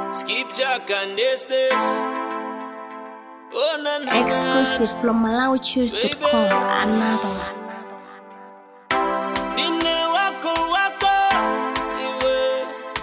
Skip Jack and this this. Oh na na. na. Exclusive from MalawiChoose.com. Another one. Nine wako wako iwe.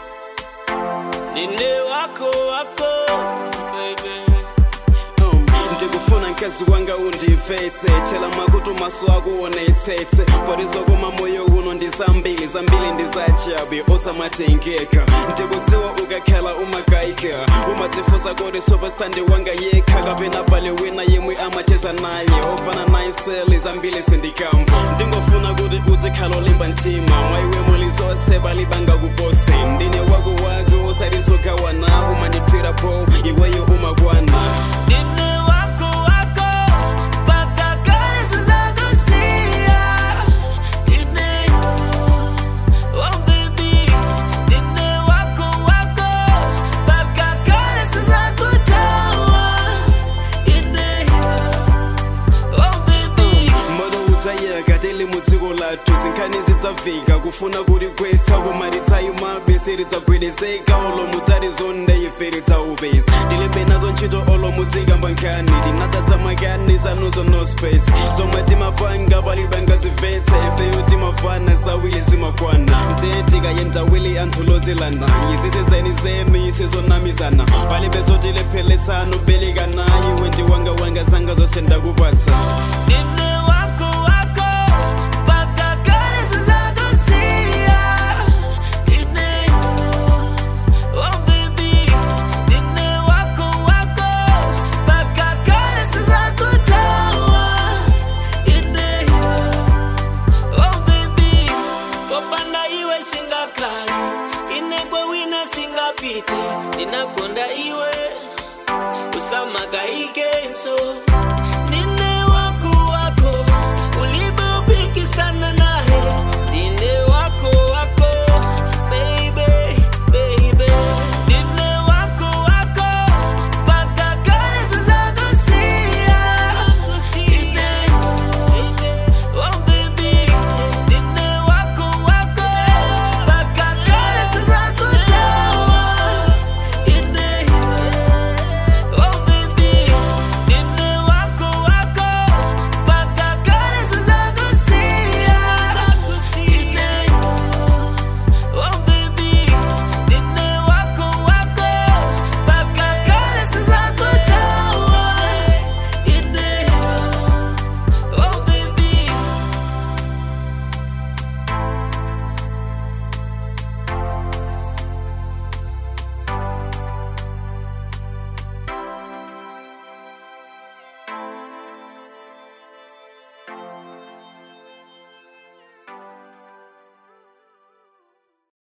Nine wako wako baby. Um, ndikufuna mkazi wanga undivetse chela makutu maso ako uonetsetse parizokoma moyo uno ndi zambili zambili ndi zachabe osamatengeka ndikudziwa ukakhala umakayika umatifusa kuti superstandi wanga yekha kapena pale wina yemwe amacheza naye ofana naye seli zambili sindikamba ndingofuna kuti uzikhala olimba mtima mwaiwe muli zonse balibanga kupose ndine wako wako usatizogawana umandithwira po iweyo umakwana Nine wako wako mpaka kazi zako sia. Nine oh baby. Nine wako wako mpaka kazi zako tawa. Nine oh baby. moto udzayaka tili mudziko lathu zinkhani zidzafika kufuna kuti kwetsa koma lidzayimabe silidzagwedezeka olomu dzalizonde ife lidzaupeza tilibe nazo ntchito olomu dzikamba nkhani tinadzadza makani zanuzo no space zomwe timapanga palibanga zimvetse ifeyo timafana zawili zimakwana mtee tikayenda wili anthu lozilana yisisezeni zenu isizonamizana palibe zotilepheletsano belikana iwe ndi wanga wanga zanga zonse ndakupatsa Nine wako wako mpaka kazi zako sia. Nine oh baby. Nine wako wako mpaka kazi zako tawa. Nine oh baby. Kopanda iwe singakali inegwe wina singapite ninakonda iwe usamagaike nso